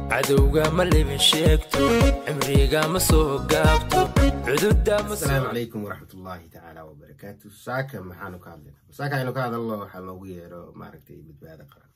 cadowga ma libin sheegto cimriga ma soo gaabto cududa ma asalaamu calaykum waraxmatullaahi tacaala wabarakaatu saaka maxaanu ka hadlayna saaka aynu ka hadalno waxaa loogu yeero maaragtay badbaado qaran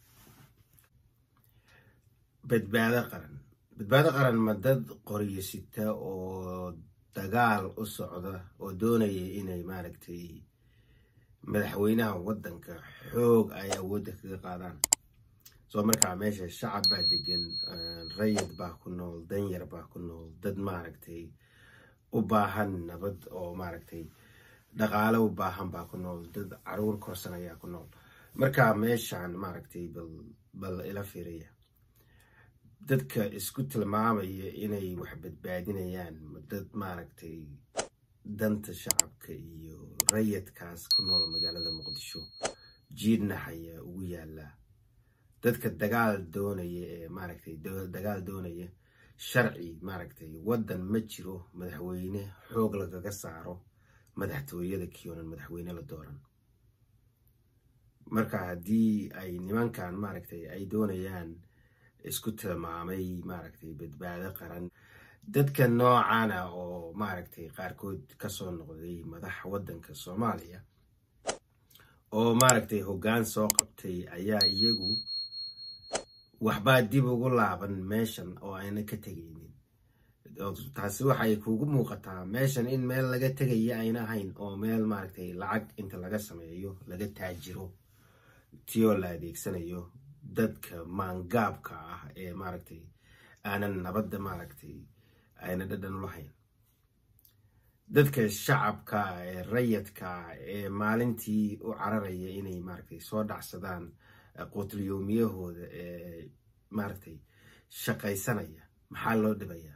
badbaado qaran badbaado qaran ma dad qoryo sita oo dagaal u socda oo doonaya inay maaragtay madaxweynaha waddanka xoog ay awoodda kaga qaadaan soo markaa meesha shacab baa degan rayid baa ku nool danyar baa ku nool dad maaragtay u baahan nabad oo maaragtay dhaqaale u baahan baa ku nool dad caruur korsan ayaa ku nool marka meeshan maaragtay bal bal ila fiiriya dadka isku tilmaamaya inay wax badbaadinayaan dad maaragtay danta shacabka iyo rayidkaas ku nool magaalada muqdisho jiidnaxaya ugu yaallaa dadka dagaal doonaya ee maaragtay dagaal doonaya sharci maaragtay waddan ma jiro madaxweyne xoog lagaga saaro madaxtooyada kiyoonan madaxweyne la dooran marka haddii ay nimankan maaragtay ay doonayaan isku tilmaamay maaragtay badbaado qaran dadka noocan ah oo maaragtay qaarkood kasoo noqday madax waddanka soomaaliya oo maaragtay hoggaan soo qabtay ayaa iyagu waxbaa dib ugu laaban meeshan oo ayna ka tegaynin taasi waxay kugu muuqataa meeshan in meel laga tegaya ayna ahayn oo meel maaragtay lacag inta laga sameeyo laga taajiro tiyoo la adeegsanayo dadka maangaabka ah ee maaragtay aanan nabadda maaragtay ayna dhadhan u lahayn dadka shacabka ee rayadka ee maalintii u cararaya inay maaragtay soo dhacsadaan qutlyoomiyahooda ee maaragtay shaqaysanaya maxaa loo dhibayaa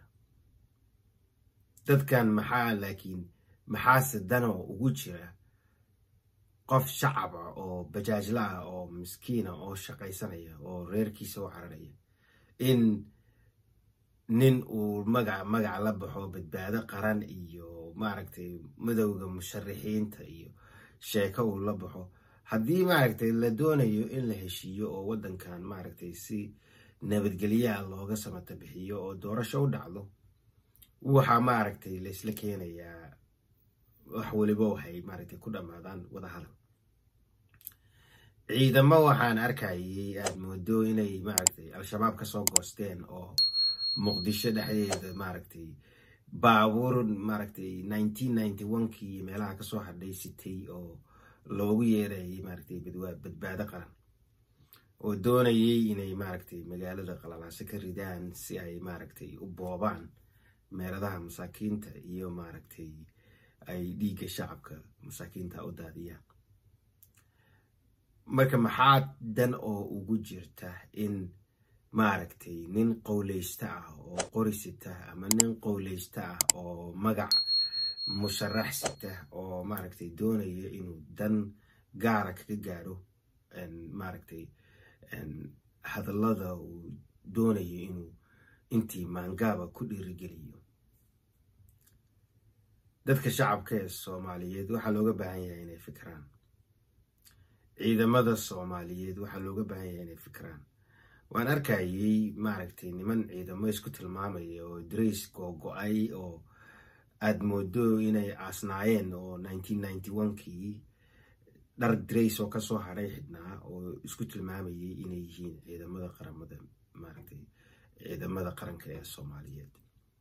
dadkan maxaa laakiin maxaase danoo ugu jira qof shacab ah oo bajaajla ah oo miskiina oo shaqaysanaya oo reerkiisa u cararaya in nin uu magac magac la baxo badbaado qaran iyo maaragtay madowga musharixiinta iyo sheeko uu la baxo haddii maaragtay la doonayo in la heshiiyo oo waddankan maaragtay si nabadgelyaha looga samata bixiyo oo doorasho u dhacdo waxaa maaragtay laysla keenayaa wax weliba waxay maaragtay ku dhammaadaan wadahadal ciidamo waxaan arkayay aada moodo inay maaragtay al-shabaab kasoo goosteen oo muqdisho dhexdeeda maaragtay baabuur maaragtay nineteen ninety one-kii meelaha kasoo hadhay sitay oo loogu yeerayay maaragtay badbaado qaran oo doonayay inay maaragtay magaalada qalalaaso ka ridaan si ay maaragtay u boobaan meeladaha masaakiinta iyo maaragtay ay dhiigga shacabka masaakiinta u daadiyaan marka maxaa dan oo ugu jirta in maaragtay nin qowleysta ah oo qori sita ama nin qowleysta ah oo magac musharax sita oo maaragtay doonaya inuu dan gaara kaga gaaro maaragtay hadallada uu doonayo inuu intii maangaaba ku dhiirigeliyo dadka shacabka ee soomaaliyeed waxaa looga baahan yahay inay fikraan ciidamada soomaaliyeed waxaa looga baahan yahay inay fikraan waan arkayay maaragtay niman ciidamo isku tilmaamaya oo drays googo-ay oo aada moodo inay aasnaayeen oo nineteen ninety one-kii dhar drays oo kasoo hadhay xidhnaa oo isku tilmaamayay inay yihiin ciidamada qaramada maaragtay ciidamada qaranka ee soomaaliyeed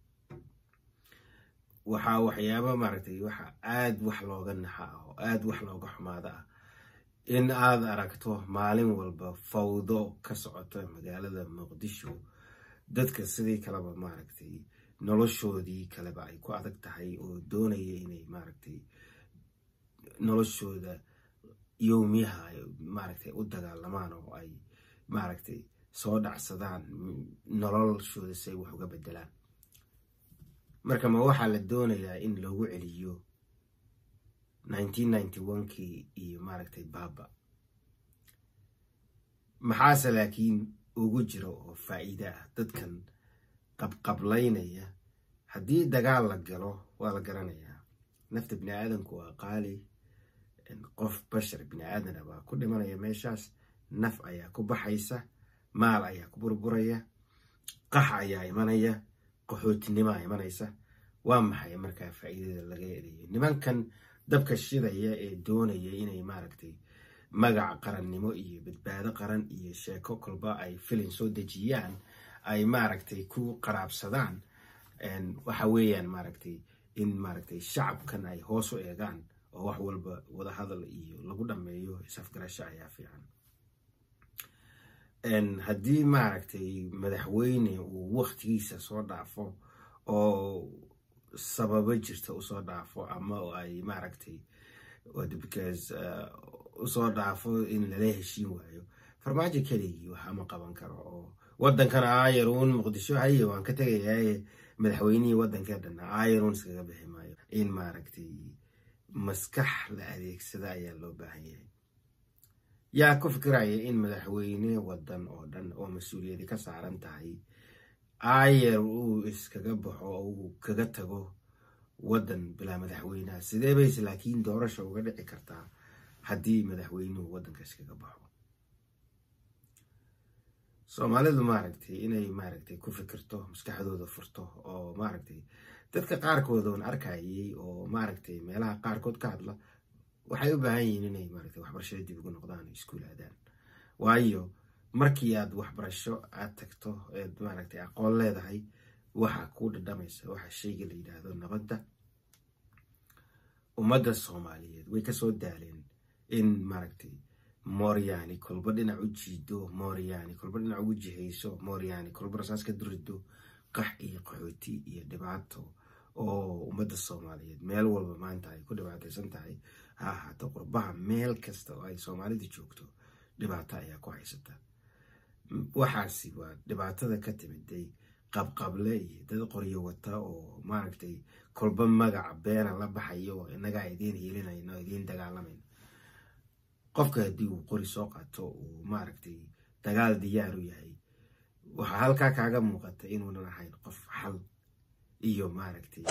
waxaa waxyaaba maaragtay waxa aada wax looga naxa ah oo aada wax looga xumaada ah in aada aragto maalin walba fawdo ka socota magaalada muqdisho dadka sidii kaleba maaragtay noloshoodii kaleba ay ku adag tahay oo doonaya inay maaragtay noloshooda yowmiyaha maaragtay u dagaalamaan oo ay maaragtay soo dhacsadaan noloshooda si ay wax uga bedelaan marka ma waxaa la doonayaa in loogu celiyo nineteen ninety one-kii iyo maaragtay baaba maxaase laakiin ugu jiro oo faa'iide ah dadkan qabqablaynaya haddii dagaal la galo waa la garanayaa nafta bini aadanku waa qaali qof bashar bini aadana baa ku dhimanaya meeshaas naf ayaa ku baxaysa maal ayaa ku burburaya qax ayaa imanaya qaxootinimaa imanaysa waa maxay markaa faa'iidada laga helayo nimankan dabka shidaya ee doonaya inay maaragtay magac qarannimo iyo badbaado qaran iyo sheeko kolba ay filin soo dejiyaan ay maaragtay ku qaraabsadaan waxa weeyaan maaragtay in maaragtay shacabkan ay hoos u eegaan oo wax walba wadahadal iyo lagu dhammeeyo isafgarasho ayaa fiican haddii maaragtay madaxweyne uu waktigiisa soo dhaafo oo sababo jirta usoo dhaafo ama ay maaragtay because usoo dhaafo in lala heshiin waayo farmaajo keligii waxa ma qaban karo oo wadankana ayaruun muqdisho haye waan ka tegayaye madaxweynihii wadankee dhanna ayaruun iskaga bixi maayo in maaragtay maskax la adeegsada ayaa loo baahan yahay yaa ku fikiraya in madaxweyne wadan oo dhan oo mas-uuliyadi ka saaran tahay ayer uu iskaga baxo oo uu kaga tago wadan bilaa madaxweyneha sidee bayse laakiin doorasha uga dhici kartaa haddii madaxweynuhu wadanka iskaga baxo soomaalidu maaragtay inay maaragtay ku fikirto maskaxdooda furto oo maaragtay dadka qaarkood oon arkayay oo maaragtay meelaha qaarkood ka hadla waxay u baahan yihiin inay maaragtay waxbarashada dib ugu noqdaan oo iskuul aadaan waayo markii aad waxbarasho aad tagto eed maaragtay aqoon leedahay waxa kuu dhadhamaysa waxa shayga la yidhaahdo nabadda ummadda soomaaliyeed way kasoo daaleen in maaragtay mooryaani kolba dhinac u jiido mooryaani kolba dhinac ugu jihayso mooryaani kolba rasaas ka durido qax iyo qaxooti iyo dhibaato oo ummadda soomaaliyeed meel walba maanta ay ku dhibaataysan tahay ha ahaato qurbaha meel kasta oo ay soomaalidu joogto dhibaato ayaa ku haysata waxaasi waa dhibaatada ka timiday qabqable iyo dad qoryo wata oo maaragtay kolba magaca beena la baxayo oo innagaa idiin hiilinayno idiin dagaalamayno qofka haddii uu qori soo qaato uu maaragtay dagaal diyaar u yahay waxaa halkaa kaaga muuqata inuunan ahayn qof xal iyo maaragtay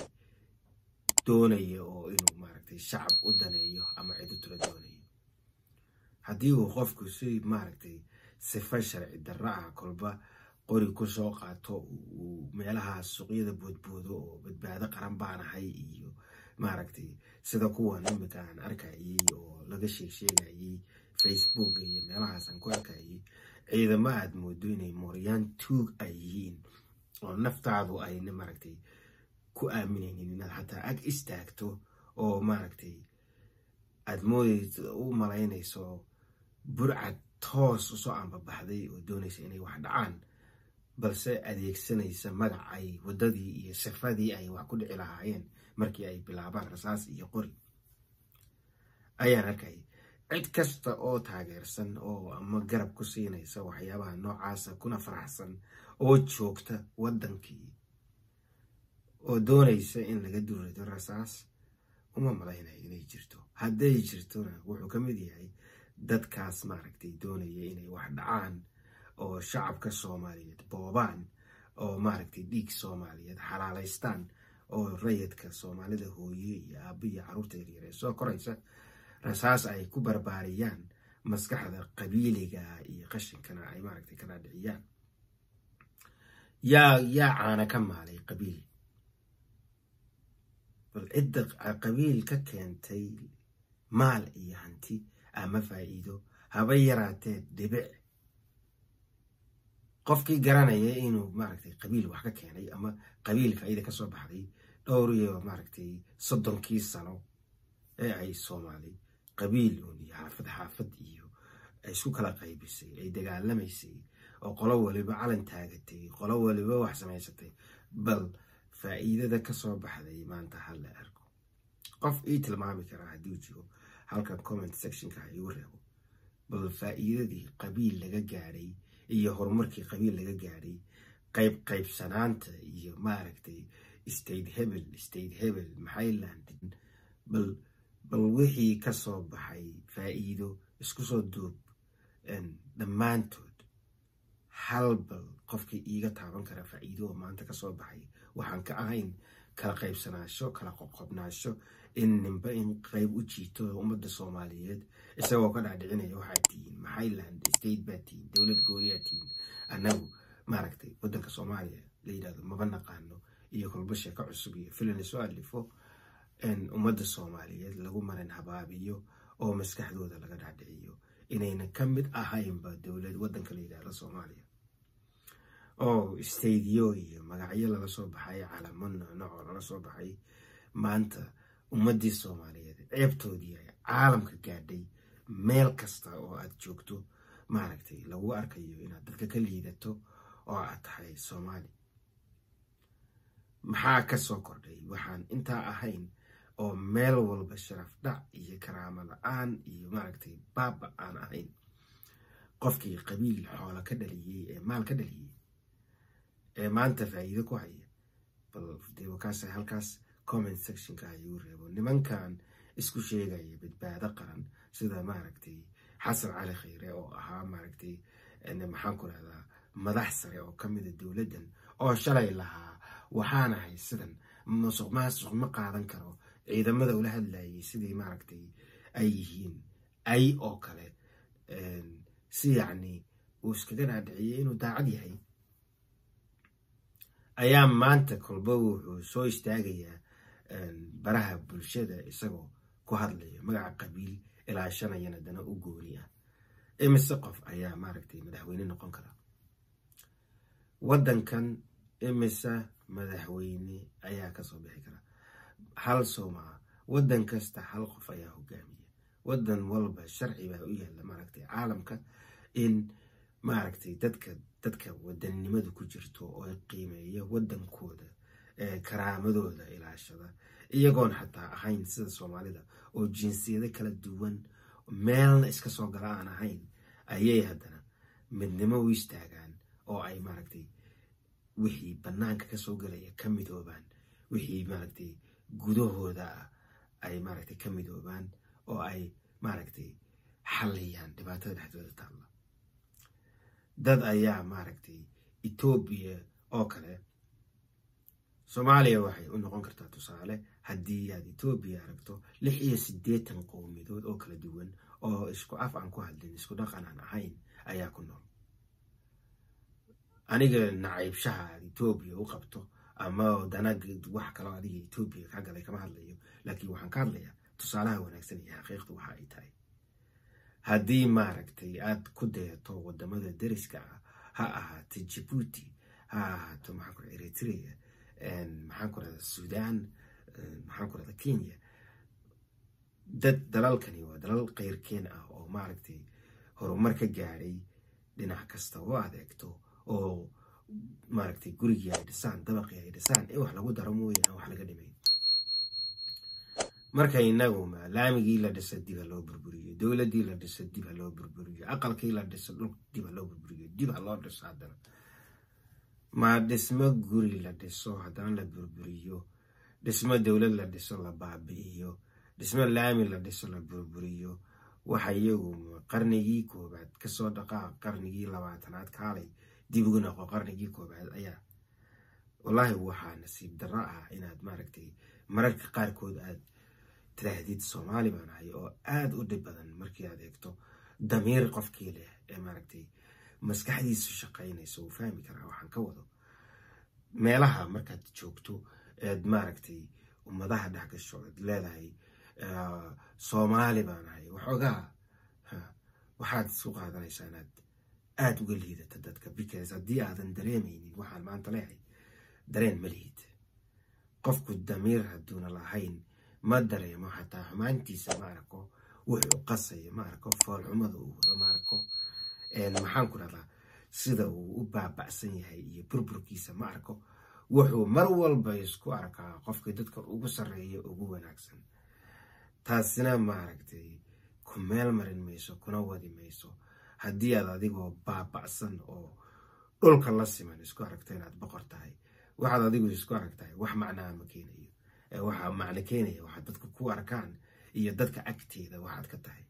doonaya oo inuu maaragtay shacab u daneeyo ama cid u tula doonayo haddii uu qofku si maaragtay sifa sharci darro ah kolba qori ku soo qaato uu meelaha suuqyada boodboodo oo badbaado qaran baanahay iyo maaragtay sida kuwan imika aan arkayay oo laga sheegsheegayay facebook iyo meelahaasaan ku arkayay ciidamo aad moodo inay mooryaan tuug ay yihiin oo naftaadu ayna maaragtay ku aaminaynin inaad xataa ag istaagto oo maaragtay aad moodayso u malaynayso burcad toos usoo ambabaxday oo doonaysa inay wax dhacaan balse adeegsanaysa magac ay waddadii iyo sifadii ay wax ku dhici lahaayeen markii ay bilaabaan rasaas iyo qori ayaan arkay cid kasta oo taageersan oo ama garab ku siinaysa waxyaabaha noocaasa kuna faraxsan oo joogta waddankii oo doonaysa in laga durido rasaas uma malaynayo inay jirto hadday jirtona wuxuu ka mid yahay dadkaas maaragtay doonaya inay wax dhacaan oo shacabka soomaaliyeed boobaan oo maaragtay dhiig soomaaliyeed xalaalaystaan oo rayidka soomaalida hooye iyo aabbo iyo carruurta yaryar ee soo koraysa rasaas ay ku barbaariyaan maskaxda qabiiliga iyo qashinkana ay maaragtay kala dhiciyaan yaa yaa caana ka maalay qabiil bal cidda qabiil ka keentay maal iyo hanti ama faa'iido haba yaraatee dhibic qofkii garanaya inuu maaragtay qabiil wax ka keenay ama qabiil faa'iida ka soo baxday dhowr iyo maaragtay soddonkii sano ee ay soomaali qabiil uun iyo xaafad xaafad iyo ay isku kala qaybisay ay dagaalamaysay oo qolo waliba calan taagatay qolo waliba wax samaysatay bal faa'iidada ka soo baxday maanta ha la arko qof ii tilmaami karaa haddii uu jiro halkan comment sectionka ha igu reebo bal faa'iidadii qabiil laga gaadhay iyo horumarkii qabiil laga gaadhay qayb qaybsanaanta iyo maaragtay state hebel state hebel maxayland bal bal wixii ka soo baxay faa'iido isku soo duub dhammaantood hal bal qofkii iiga taaban kara faa'iido oo maanta ka soo baxay waxaan ka ahayn kala qaybsanaasho kala qoqobnaasho in ninba in qayb u jiito ummadda soomaaliyeed isagoo ka dhaadhicinaya waxaad tihiin maxayland state baa tihiin dowlad gooniyaa tihiin annagu maaragtay waddanka soomaaliya la yidhahdo maba naqaano iyo kolba sheeko cusub iyo filan soo alifo ummadda soomaaliyeed lagu marin habaabiyo oo maskaxdooda laga dhacdhiciyo inayna ka mid ahaynba dowlad waddanka la yidhahdo soomaaliya oo stadiyo iyo magacyo lala soo baxay calamo noocnoc oo lala soo baxay maanta ummaddii soomaaliyeed ceebtoodii ay caalamka gaadhay meel kasta oo aad joogto maaragtay lagu arkayo inaad dadka ka liidato oo aad tahay soomaali maxaa ka soo kordhay waxaan intaa ahayn oo meel walba sharaf dhac iyo karaamo la-aan iyo maaragtay baaba aan ahayn qofkii qabiil xoola ka dhaliyey ee maal ka dhaliyey ee maanta faa'iido ku haya bal dee wakaas halkaas comment sectionka ayuu reebo nimankan isku sheegaya badbaado qaran sida maaragtay xasan cali khayre oo ahaa maaragtay maxaan ku rahdaa madax sare oo ka mida dowladdan oo shalay lahaa waxaan ahay sidan musuq maasuq ma qaadan karo ciidamada ula hadlayay sidii maaragtay ay yihiin ay oo kale si yacni uu iskaga dhaadhiciyey inuu daacad yahay ayaa maanta kolba wuxuu soo istaagayaa baraha bulshada isagoo ku hadlaya magaca qabiil ilaashanayana dana u gooni ah imise qof ayaa maaragtay madaxweyne noqon kara waddankan imise madaxweyne ayaa kasoo bixi kara hal soomaa waddan kasta hal qof ayaa hogaamiya waddan walba sharci baa u yaalla maaragtay caalamka in maaragtay dadka dadka wadannimadu ku jirto oo qiimeeya waddankooda karaamadooda ilaashada iyagoon xataa ahayn sida soomaalida oo jinsiyado kala duwan meelna iska soo gala aan ahayn ayay haddana midnimo u istaagaan oo ay maaragtay wixii bannaanka kasoo galaya ka midoobaan wixii maaragtay gudahooda ah ay maaragtay ka midoobaan oo ay maaragtay xalliyaan dhibaatada dhexdooda taalla dad ayaa maaragtay etoobiya oo kale soomaaliya waxay u noqon kartaa tusaale haddii aad etoobiya aragto lix iyo siddeetan qowmiyadood oo kala duwan oo isku af aan ku hadlin isku dhaqan aan ahayn ayaa ku nool aniga nacaybshaha aad etoobiya u qabto ama danag wax kaloo adiga etoobiya ka galay kama hadlayo laakiin waxaan ka hadlayaa tusaalaha wanaagsan iyo xaqiiqdu waxa ay tahay haddii maaragtay aad ku dayato wadamada deriska ah ha ahaato jabuuti ha ahaato maxaan ku eritrea maxaan ku rahda sudan maxaan ku rahda kenya dad dalalkani waa dalal keyrkeen ah oo maaragtay horumar ka gaadhay dhinac kasta oo adeegto oo maaragtay gurigii ay dhisaan dabaqii ay dhisaan in wax lagu daro mooye aan wax laga dhimayn marka inaguma laamigii la dhisa diba loo burburiyo dowladii la dhisa diba loo burburiyo aqalkii la dhisa dhul diba loo burburiyo diba loo dhiso haddana ma dhismo guri la dhiso haddana la burburiyo dhismo dowlad la dhiso la baabi'iyo dhismo laami la dhiso la burburiyo waxa iyagu qarnigii koobaad kasoo dhaqaa qarnigii labaatanaad kaalay dib ugu noqo qarnigii koobaad ayaa wallaahi waxaa nasiib darro ah inaad maaragtay mararka qaarkood aad tiraahdid soomaali baan ahay oo aada u dhib badan markii aad eegto damiir qofkii leh ee maaragtay maskaxdiisu shaqaynayso uu fahmi karaa waxaan ka wado meelaha markaad joogto eed maaragtay ummadaha dhex gasho eed leedahay soomaali baan ahay waxoogaa waxaad isu qaadanaysaa inaad aada uga liidata dadka because haddii aadan dareemaynin waxaan maanta leehay dareen ma lihid qofku damiir hadduuna lahayn ma dareemo xataa xumaantiisa ma arko wuxuu qasayo ma arko foolxumada uu wado ma arko maxaan ku dhahdaa sida uu u baaba'san yahay iyo burburkiisa ma arko wuxuu mar walba isku arkaa qofkii dadka ugu sarreeya ugu wanaagsan taasina maaragtay ku meel marin mayso kuna wadi mayso haddii aad adigoo baaba'san oo dhulka la siman isku aragto inaad boqor tahay waxaad adigu isku arag tahay wax macnaa ma keenayo waxaa macno keenaya waxaad dadka ku arkaan iyo dadka agteeda waxaad ka tahay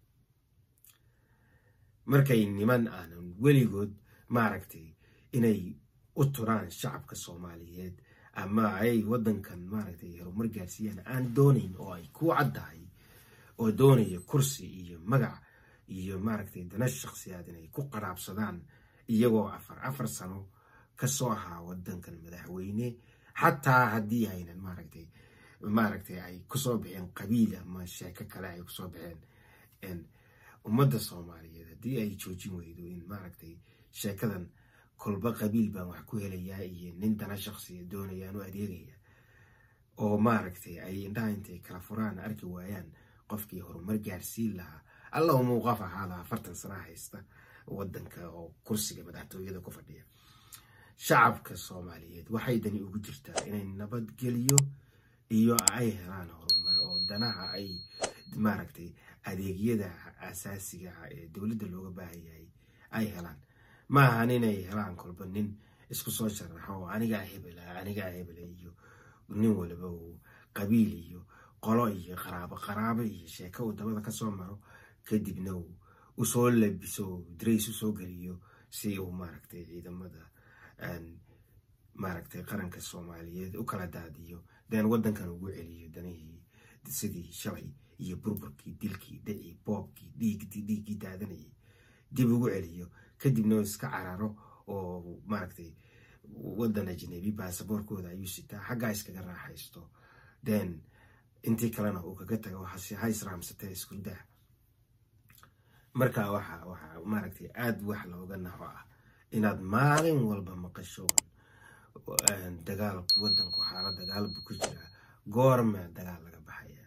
markay niman aanan weligood maaragtay inay u turaan shacabka soomaaliyeed ama ay waddankan maaragtay horumar gaarsiiyaan aan doonayn oo ay ku caddahay oo doonaya kursi iyo magac iyo maaragtay dana shakhsiyaad inay ku qaraabsadaan iyagoo afar afar sano kasoo ahaa wadankan madaxweyne xataa haddii aynan maaragtay maaragtay ay kusoo baxeen qabiil ama sheeko kale ay kusoo baxeen ummadda soomaaliyeed haddii ay joojin weydo in maaragtay sheekadan kolba qabiil baan wax ku helayaa iyo nin dana shaqsiya doonayaan u adeegaya oo maaragtay ay indhaha intay kala furaan arki waayaan qofkii horumar gaarsiin lahaa alla umuu qof ahaada afartan sana haysta wadanka oo kursiga madaxtooyada ku fadhiya shacabka soomaaliyeed waxay dani ugu jirtaa inay nabadgeliyo iyo ay helaan horumar oo danaha ay maaragtay adeegyada asaasiga ah ee dowladda looga baahan yahay ay helaan ma ahan inay helaan kolba nin isku soo sharaxo oo anigaa hebela anigaa hebela iyo nin waliba uu qabiil iyo qolo iyo qaraabo qaraabo iyo sheeko uu dabada kasoo maro kadibna uu usoo labiso drays usoo geliyo si uu maaragtay ciidamada maaragtay qaranka soomaaliyeed u kala daadiyo den wadankan ugu celiyo danihii sidii shalay iyo burburkii dilkii dhicii boobkii dhiigtii dhiiggii daadanayay dib ugu celiyo kadibna iska cararo oo maaragtay wadan ajnabi baasaboorkooda ayuu sitaa xaggaa iskaga raaxaysto den intii kalena uu kaga tago ha israamsatee iskurdaa marka waxa waxa maaragtay aada wax looga naxo ah inaad maalin walba maqasho dagaal wadanku xaala dagaal buu ku jiraa goorma dagaal laga baxaya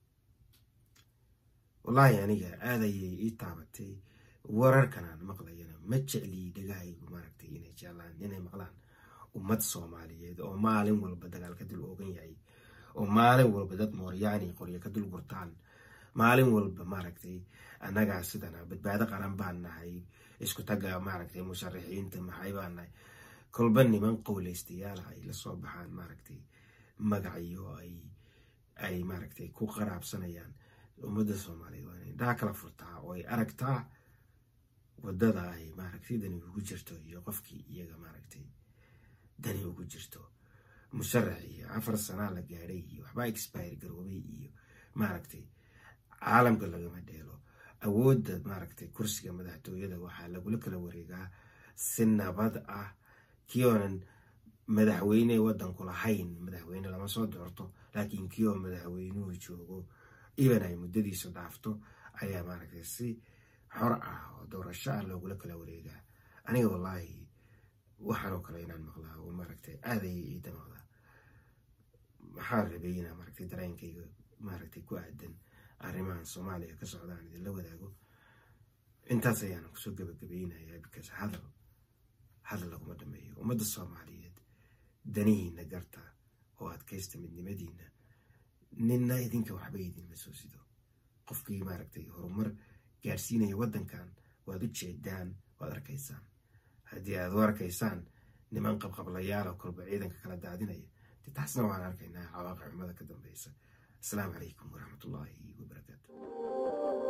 wallaahi aniga aada ayay ii taabatay wararkan aan maqlayana ma jecliyi dhagahaygu maaragtay inay jeclaan inay maqlaan ummad soomaaliyeed oo maalin walba dagaal ka dul oogan yahay oo maalin walba dad mooryaani qoryo ka dul gurtaan maalin walba maaragtay annagaa sidana badbaado qaran baan nahay isku tagga maaragtay musharaxiinta maxay baan nahay kolba niman qowleystayaala ay la soo baxaan maaragtay magacyo ay ay maaragtay ku qaraabsanayaan ummadda soomaaliyeed waa inay indhaha kala furtaa oo ay aragtaa waddada ay maaragtay dani ugu jirto iyo qofkii iyaga maaragtay dani ugu jirto musharax iyo afar sanaa la gaadhay iyo waxbaa expire garoobay iyo maaragtay caalamka lagama dheelo awoodda maaragtay kursiga madaxtooyada waxaa lagula kala wareegaa si nabad ah kii oonan madaxweyne wadanku lahayn madaxweyne lama soo doorto laakiin kii oo madaxweynuhu joogo iban ay muddadiisu dhaafto ayaa maaragtay si xor ah oo doorasho ah loogula kala wareegaa aniga wallaahi waxaanoo kale inaan maqlaa oo maaragtay aada ayay ii damaqdaa maxaa rabay inaa maaragtay dareenkayga maaragtay ku aadan arrimahan soomaaliya ka socdaan idinla wadaago intaas ayaan kusoo gabagabaynayaa bikaas hadal hadal laguma dhameeyo ummadda soomaaliyeed danihiina garta oo adkaysta midnimadiina ninna idinka waxba idinma soo sido qofkii maaragtay horumar gaarsiinaya waddankan waad u jeedaan waad arkaysaan haddii aad u arkaysaan niman qabqablayaal oo kolba ciidanka kala daadinaya de taasna waan arkaynaa cawaaqi xumada ka dambeysa asalaamu calaykum waraxmatullaahi wabarakaatu